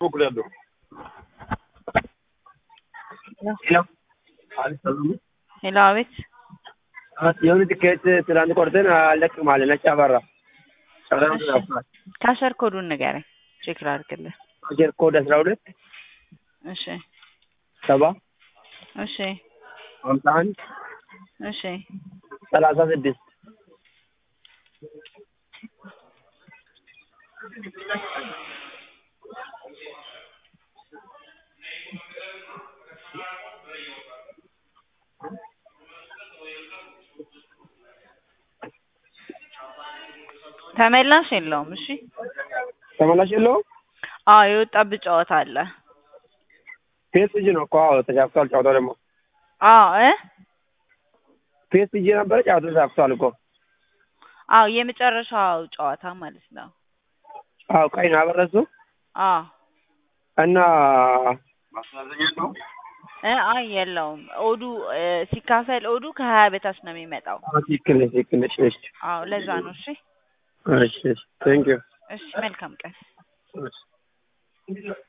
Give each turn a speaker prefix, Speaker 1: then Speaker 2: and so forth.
Speaker 1: Procurando.
Speaker 2: ሄሎ
Speaker 1: አልሰማም።
Speaker 2: ሄሎ፣ አቤት።
Speaker 1: የሆነ ትኬት ትናንት ቆርጠን አለቅም አለ ነጭ አበራ።
Speaker 2: እሺ። ካሸር ኮዱን ንገረኝ፣ ቼክ ላድርግልህ።
Speaker 1: አጀር ኮድ አስራ ሁለት
Speaker 2: እሺ፣
Speaker 1: ሰባ
Speaker 2: እሺ፣
Speaker 1: ሀምሳ አንድ
Speaker 2: እሺ።
Speaker 1: ሰላሳ ስድስት
Speaker 2: ተመላሽ የለውም። እሺ።
Speaker 1: ተመላሽ የለውም።
Speaker 2: አዎ የወጣብህ ጨዋታ አለ።
Speaker 1: ፒኤስጂ ነው እኮ አዎ፣ ተሻፍቷል። ጨዋታው ደግሞ
Speaker 2: አዎ እ
Speaker 1: ፒኤስጂ ነበረ ጨዋታው ተሻፍቷል እኮ
Speaker 2: አዎ የመጨረሻው ጨዋታ ማለት ነው።
Speaker 1: አዎ፣ ቀይ ነው አበረሱ
Speaker 2: አዎ
Speaker 1: እና ማስተዛዘኛ ነው
Speaker 2: እ አይ የለውም። ኦዱ እ ሲካፈል ኦዱ ከሀያ በታች ነው የሚመጣው።
Speaker 1: ትክክል ነሽ፣ ትክክል ነሽ። እሺ፣
Speaker 2: አዎ ለዛ ነው። እሺ
Speaker 1: እሺ፣ ቴንክ ዩ
Speaker 2: እሺ፣ መልካም ቀን።
Speaker 1: እሺ